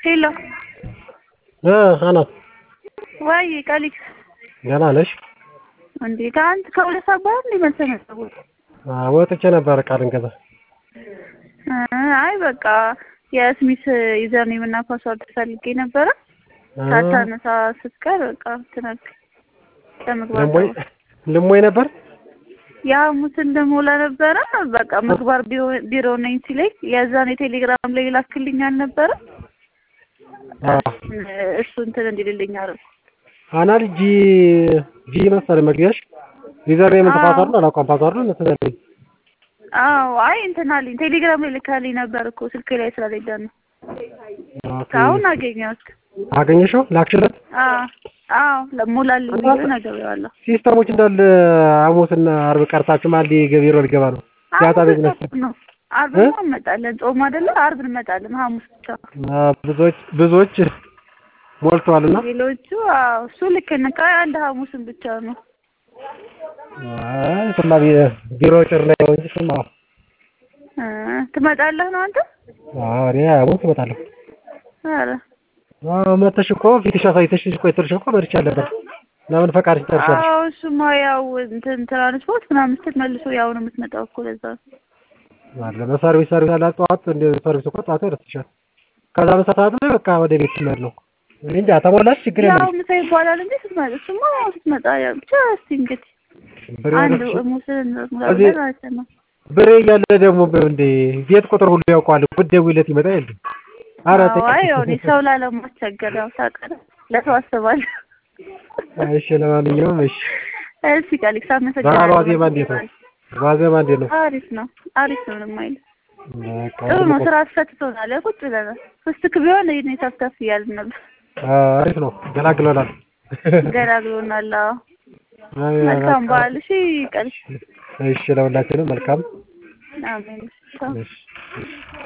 ሄሎ እ አናት ወይ ቀሊት ደህና ነሽ? እንዴ ከአንድ ከሁለት ሰዓት በኋላ እንዴ መልሰህ መጣሁ። አዎ ወጥቼ ነበር ዕቃ ልንገዛ። አይ በቃ የስሚት ዩዘር ኔም እና ፓስዋርድ ፈልጌ ነበረ ሳታነሳ ስትቀር በቃ ትነክ ለመግባት ልሞይ ልሞይ ነበር የሐሙስን ልሞላ ነበረ በቃ ምግባር ቢሮ ነኝ ሲለኝ የዛን የቴሌግራም ላይ ላክልኝ አልነበረ እሱ እንትን እንዲልልኝ አደረኩ። አናል ጂ ጂ መሰለኝ መግቢያሽ ዩዘር ኔም ፓስዋርድ አላውቀውም ፓስዋርዱን ትዘልኝ አዎ አይ እንትን አለኝ ቴሌግራም ላይ ልካልኝ ነበር እኮ ስልክ ላይ ስለሌለ ነው። አሁን አገኘሁት። አገኘሽው? ላክሽለት? አዎ አዎ ለሞላልኝ ብዬ ነግሬዋለሁ። ሲስተሞች እንዳለ ሐሙስና አርብ ቀርታችሁ ማን ቢሮ ሊገባ ነው? ሲያጣ ቤት ነሽ ነው አርብ ነው እንመጣለን። ጾም አይደለ? አርብ እንመጣለን። ሐሙስ ብቻ ብዙዎች ብዙዎች ሞልተዋልና ሌሎቹ አዎ እሱ ልክ ነህ። አንድ ሐሙስን ብቻ ነው አይ ስማ ቢሮ ጭር ላይ ነው እንጂ ስማ ትመጣለህ ነው አንተ? አዎ እኔ ሐሙስ እመጣለሁ። ኧረ አዎ መተሽ እኮ ፊትሽ አሳይተሽ ቆይተሽ እኮ መርቻ ነበር። ለምን ፈቃድሽ ጨርሻለሽ? አዎ እሱማ ያው እንትን ትራንስፖርት ምናምን ስትል መልሶ ያው ነው የምትመጣው እኮ ለዛ አለ በሰርቪስ ሰርቪስ አለ ጠዋት እንደ ሰርቪስ እኮ ጠዋት ይደርስሻል። ከዛ በሰዓት ላይ በቃ ወደ ቤት ትመድ ነው። እኔ እንጃ ተሞላሽ ችግር ያው የለም። ምሳ ይባላል እንጂ ስትመጣ እሱማ ስትመጣ ያው ብቻ እስኪ እንግዲህ አንድ ሙስን እዚህ- ማለት ነው። ብሬ እያለ ደግሞ እንደ ቤት ቁጥር ሁሉ ያውቀዋል። ብትደውይለት ይመጣ የለ ኧረ አዎ አይ ያው እኔ ሰው ላለማስቸገር ያው ታውቃለህ ለሰው አስባለሁ። እሺ ለማንኛውም እሺ እሺ ቀሊክስ በዓል አመሰግናለሁ። ዋዜማ እንዴት ነው? ዋዜማ እንዴት ነው? አሪፍ ነው አሪፍ ነው ምንም አይልም። በቃ ጥሩ ነው ስራ አስፈትቶናል። ያው ቁጭ ብለናል። ፍስትክ ቢሆን ይሄን ተፍተፍ እያልን ነበር። አዎ፣ አሪፍ ነው። ገላግሎናል። ገላግሎናል። አዎ አይ፣ መልካም በቃ። በዓል። እሺ ቀሊክስ እሺ ለሁላችንም መልካም አሜን። ቻው። እሺ እሺ